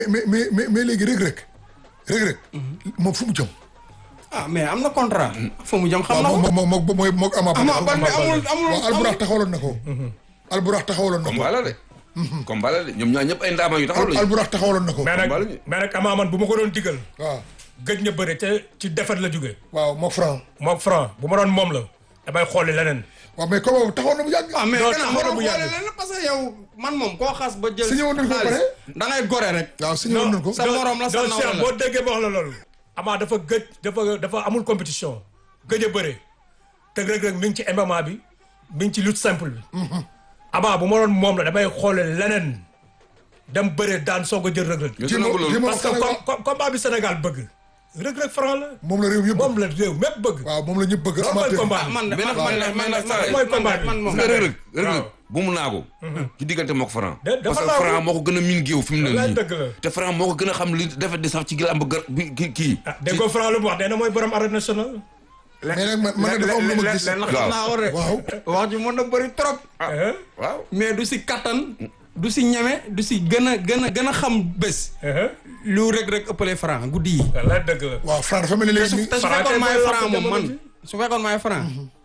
mais mais mais mais léegi rek rek rek rek moom fu mu jëm ah mais am na contrat. fu mu jëm xam na waaw ko. moom moom moom mooy moog Ama Ama Baldé amul amul waaw alburax taxawaloon na ko alburax taxawaloon na ko combat la de. combat la de ñoom ñaar ñëpp ay ndaama yu taxaw lañu. alburax taxawaloon na ko mais nag combat la ñu. mais nag Ama man bu ma ko doon digal waaw gëj na bëre te ci defet la jógee waaw moo franc moom franc bu ma doon moom la damay xooli leneen waaw mais comme boobu taxawoon na bu yàgg ah mais Non, gën a taxaw na xoolal bu boole yàgg. leen parce que yow man moom koo xas ba jël. Signé woon nañ ko ba xaalis, pare? da ngay gore rek. waaw signé woon nañ ko sa morom la sa donc nawle Cheikh la. boo déggee ma wax la loolu Ama dafa gëj dafa dafa amul compétition gëj a bëre te Reug Reug mi ngi ci MMA bi mi ngi ci lutte simple bi Ama bu ma doon moom la damay xoole leneen dem bëre daan soog a jël Reug Reug ñu Jéem a- nangu loolu. jéem a- parce que Sénégal- com- com- combat bi Sénégal bëgg Reug Reug franc la moom la réew yëpp moom la réew mépp bëgg waaw moom la ñëpp bëgg loolu mooy amateur combat ah bi man de Mais nag- man mais de nag- man mais de nag- mooy combat bi. man moom. mais Reug Reug Reug waaw. Reug bu mu naagu ci diggante moo ko Franc De- dafa parce que naagu. Franc moo ko gën a miin géew fi mu ne Wallaay nii dëgg la. te Franc moo ko gën a xam li defet di sax ci gilamb gar bi kii kii ah dégg nga franc lu mu wax nee na mooy borom arène nationale mais nag man man nag dafa am lu ma gis leen Waaw. xam naa war rek. waaw wax ji mën na bëri trop. Hein? waaw mais du si kattan du si ñeme du si gën a gën a gën a xam bés. Hein? lu rek rek ëppale franc guddi yi. wallaay dëgg la waaw franc dafa mel ni te léegi su nii te su Franc fekkoon kay maay mooy franc lamb moom man jamono su fekkoon maay franc.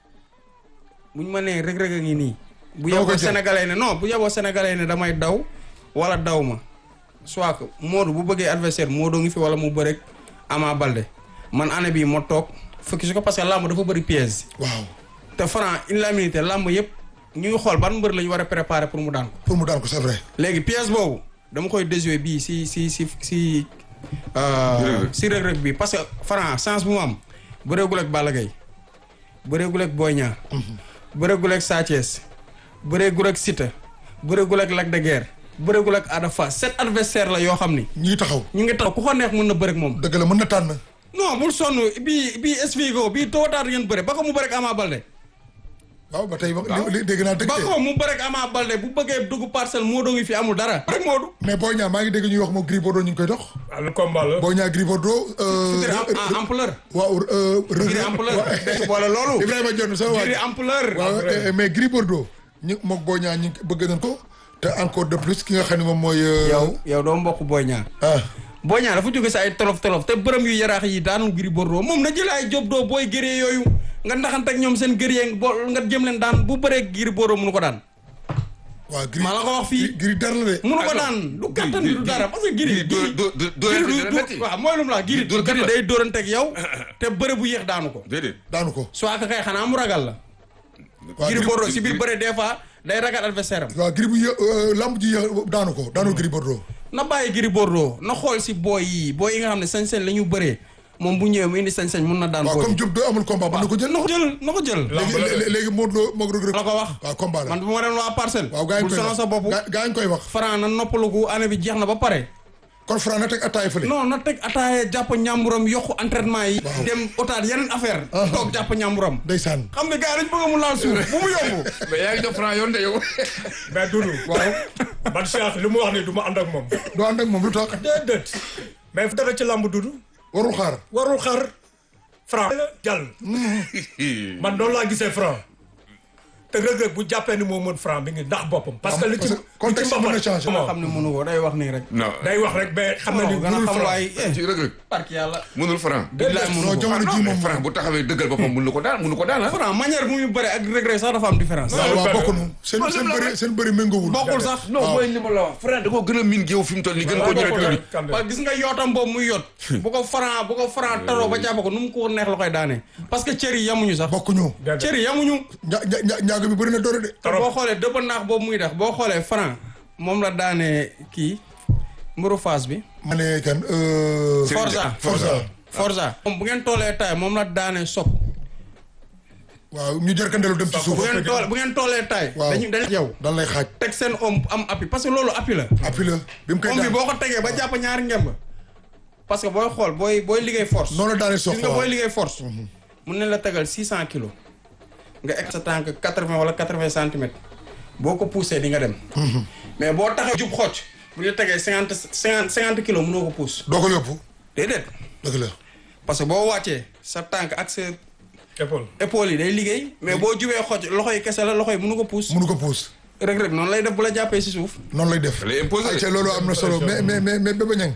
buñ ma nee rek rek a ngi nii. bu Dama yeboo koy jël. sénégalais ne non bu yeboo sénégalais ne damay daw wala daw ma soit que Modou bu bëggee adversaire Modou ngi fi wala mu bëreeg Ama Baldé man année bii ma toog fukki su ko parce que làmb dafa bëri piège. waaw te franc une la minute làmb yëpp ñu ngi xool ban mbër la ñu war a préparer pour mu daan ko. pour mu daan ko c'est vrai léegi pièce boobu dama koy déjouer bii si si si si euh, si Reug Reug bi parce que Franc chance bu mu am bëreegul ak Balla Gaye bëreegul ak Boy Niang bëreegul ak Sa Thiès bëreegul ak Siteu bëreegul ak Lac de Guiers bëreegul ak Ada Fass sept adversaire la yoo xam ni ñu ngi taxaw ñu ngi tax ku ko neex mën na bëre ak moom dëgg la mën na tànn non bul sonn bii bii expliqué bii tôt ou tard ngeen bëre ba ko mu bëre ak Ama Baldé waaw ba tey wax li li dégg naa dëgg ba de ko mu bëre ak Ama Baldé bu bëggee dugg parcelle moo doo ngi fi amul dara rek Modou mais Boy Niang maa ngi dégg ñuy wax moom Gris Bordeaux ñu ngi koy dox ah le combat la Boy Niang Gris Bordeaux euh, ngir am am ampleur waaw euh, Reug ngir Reug- ampleur waaw. dégg boole loolu Ibrahima Dione sama waay ngir ampleur waaw eh, mais Gris Bordeaux ñu moog Boy Niang ñu bëgg nañ ko te encore de plus ki nga xam ne moom mooy euh, yow yow doo mbokk Boy Niang ah Boy Niang dafa jóge si ay tolof tolof te bërëm yu yaraax yi daanul Gris Bordeaux moom na jël ay job doo booy gëree yooyu nga ndaxante ak ñoom seen gëree bo nga jëm leen daan bu bëree Gris Bordeaux mënu ko daan waaw Gris maa la ko wax fii Gris dara la de mënu ko daan du kattan du dara parce que Gris dóor dóor dóor Gris dóor du metti waaw mooy lu mu la Gris dóor kat Gris la. day dóorante ak yow te bëre bu yéex daanu ko déedéet daanu ko soit que kay xanaa mu ragal la waaw Gris Gris Bordeaux si biir bëre des fois day ragal adversaire am waaw Gris bu yë lamb ji yë daanu ko daanu Gris Bordeaux na bàyyi Gris Bordeaux na xool si booy yi booy yi nga xam ne sañ-sañ la ñu bëree moom bu ñëwee mu indi sañ-sañ mun na daan waaw booy comme yi Diop doo amul combat mën na ko jël na ko jël na ko jël Lamb léegi la de. lé- léegi Modou Lo moog Reug Reug la ko wax waaw combat la man bu ma dem waa parcelle waaw gaa yi bul koy sonal wax sa bopp gaa gaa yi koy wax Franc na noppalugu année bi jeex na ba pare kon Franc na teg attaay fële non na teg ataaye jàpp ñàmburam yokku entraînement yi dem otaat yeneen affaire toog jàpp ñàmburam ndeysaan xam ne gars yi dañ bëgg mu laal suuf bu mu yomb mais yaa ngi jox Franc yoon de yow mais Doudou waaw man Cheikh li mu wax nii du ma ànd ak moom doo ànd ak moom lu tax déedéet mais fu dara ci lamb Doudou warul xaar warul xaar franc jàll man noonu laa gisee franc te Reug Reug bu jàppee ni moo mën franc bi ngi ndax boppam parce que li ci parce que contexte li ci mën na mbapat- changer. nga xam ne mënu ko day wax nii rek non day wax rek mais xam na ni gën a mënul xam franc waay eh ci Reug Reug park yàlla mënul Franc billaay mënu non ko jamono ji moom Franc bu taxawee dëggal boppam mënu ko daan mënu ko daan ah Franc manière bu muy bëre ak Reug Reug sax dafa am différence waaw waaw benn. bokkunu seen seen bëri seen bëri méngoowul bokkul sax non mooy li ma la wax Franc da koo gën a miin géew fi mu toll nii gën koo ñëwee tuuti parce que gis nga yootam boobu muy yot bu ko Franc bu ko Franc taroo ba jàpp ko nu mu ko neex la koy daanee parce que cër yi yamuñu sax bokkuñu cër yi yamuñu ña ña ña ñaago bi bëri na doore de te boo xoolee dëpp naax boobu muy def boo xoolee Franc moom la daanee kii mburu Fass bi ma ne kan euh, Forza Forza Forza moom bu ngeen toolee taay moom la daanee sob waaw ñu jërkandeelu dem ci suuf bu ngeen tool bu ngeen toolee taay Waaw. dañu dañ yow dan lay xaaj teg seen om am appui parce que loolu appui la appui la bi mu koy om bi daan boo ko tegee ba jàpp ñaari ngemb parce que booy xool booy booy liggéey force noonu la daanee sox gis nga booy liggéey force mun nañ la tegal six cent kilos nga egg sa tànk quatre vingt wala quatre vingt centimètres boo ko poussé di nga dem mais boo taxee jub xocc bu ñu la tegee cinquante cinquante cinquante kilos mënoo ko pousse doo ko yóbbu déedéet dëgg la parce que boo wàccee sa tànk ak sa épaule épaule yi day liggéey mais boo jubee xocc loxo yi kese la loxo yi mënu ko pousse mënu ko puus Reug Reug noonu lay def bu la jàppee si suuf noonu lay def lay imposer de. ayca loolu am na solo mais mais mais mais Bébé Niang